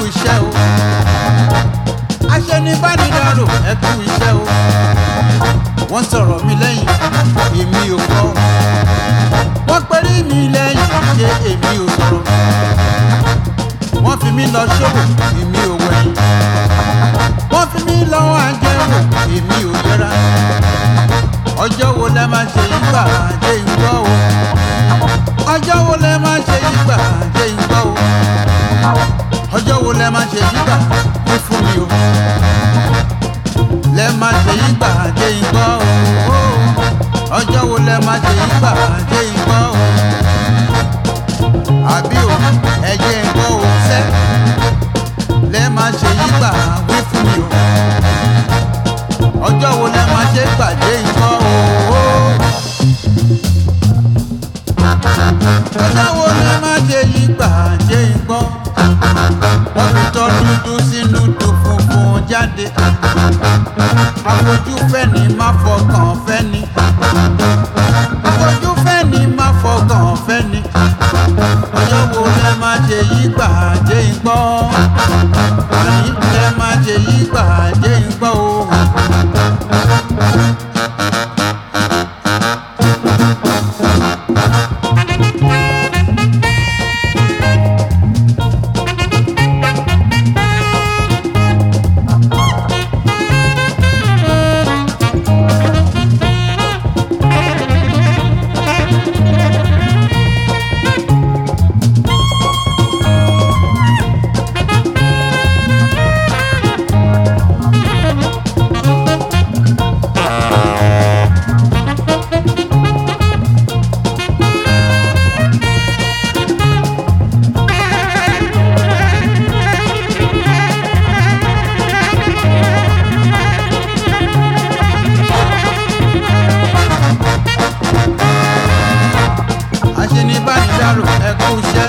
iṣẹ́ o aṣẹ́nibánidárò ẹ kú iṣẹ́ o wọ́n sọ̀rọ̀ mi lẹ́yìn èmi ò gbọ́ wọ́n pẹ́rí mi lẹ́yìn ṣé èmi ò sọ̀rọ̀ wọ́n fi mí lọ ṣòwò èmi ò wẹ̀yìn wọ́n fi mí lọ àjẹwò èmi ò yẹra ọjọ́ wo lẹ máa ṣe yí gbà dé ìgbọ́ o ọjọ́ wo lẹ máa ṣe yí gbà dé ìgbọ́ o ọjọ́ wo lẹ máa ṣe yí gbà wí fún mi o lẹ máa ṣe yí gbà dé ìgbọ́ o ọjọ́ wo lẹ máa ṣe yí gbà dé ìgbọ́ o àbí o ẹ̀jẹ̀ ìgbọ́ o sẹ́ lẹ máa ṣe yí gbà wí fún mi o ọjọ́ wo lẹ máa ṣe gbà dé ìgbọ́ o. ọjọ́ wo lẹ máa ṣe yí gbà dé ìgbọ́ wọ́n fi tọ́ dúdú sínú tó funfun jáde àfojú fẹ́ ni má fọkàn fẹ́ ni àfojú fẹ́ ni má fọkàn fẹ́ ni ọjọ́ wo lẹ máa ṣe yí gbà dé ìgbọ́ àní lẹ máa ṣe yí gbà dé ìgbọ́ o. aṣenibánidárò ẹ kú iṣẹ́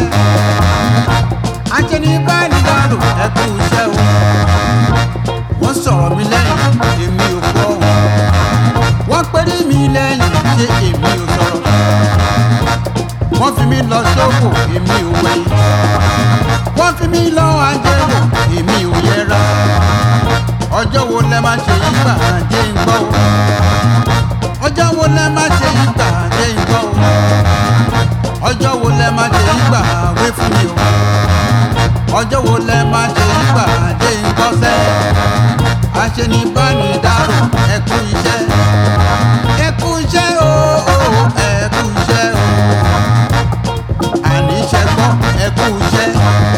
aṣenibánidárò ẹ kú iṣẹ́ o wọ́n sọ̀rọ̀ mi lẹ́yìn èmi ò gbọ́ o wọ́n péré mi lẹ́yìn ṣé èmi ò sọ̀rọ̀ wọ́n fi mí lọ sóko èmi ò wẹ̀yìn wọ́n fi mí lọ àjẹwò èmi ò yẹra ọjọ́ wo lẹ máa ṣe yí gbà dé ń gbọ́ o ọjọ́ wo lẹ máa ṣe yí gbà dé ń gbọ́ o ọjọ́ wo lẹ máa ṣe yí gbà wé fún mi o ọjọ́ wo lẹ máa ṣe yí gbà dé ń gbọ́ sẹ́ aṣenibánidárò ẹ kú iṣẹ́ ẹ kú iṣẹ́ o o, ẹ kú iṣẹ́ o àní iṣẹ́ gbọ́ ẹ kú iṣẹ́.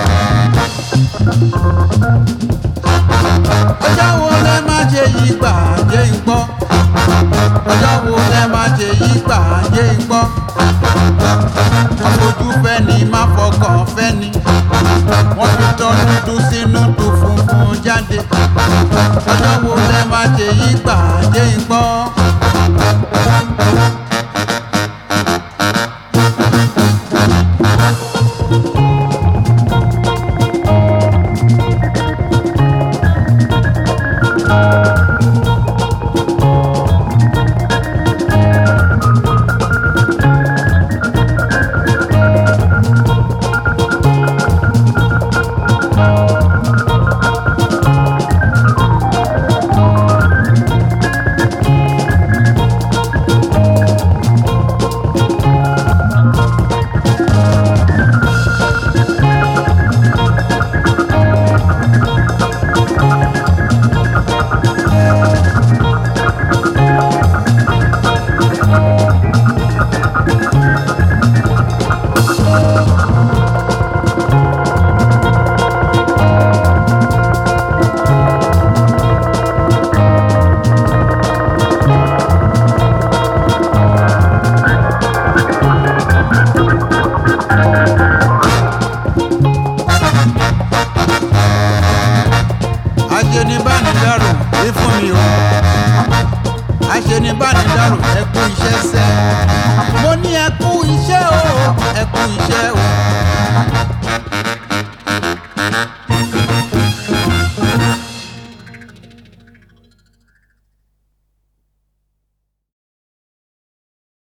ọjọ́ wo lẹ máa ṣe yí gbà dé ń gbọ́ ọjọ́ wo lẹ máa ṣe yí gbà dé ń gbọ́ àfojú fẹ́ ni má fọkàn fẹ́ ni wọ́n fi tọ́ dúdú sínú tó funfun jáde ọjọ́ wo lẹ máa ṣe yí gbà dé ń gbọ́. aṣenibánidárò ẹ fún mi o aṣenibánidárò ẹ kú iṣẹ́ sẹ́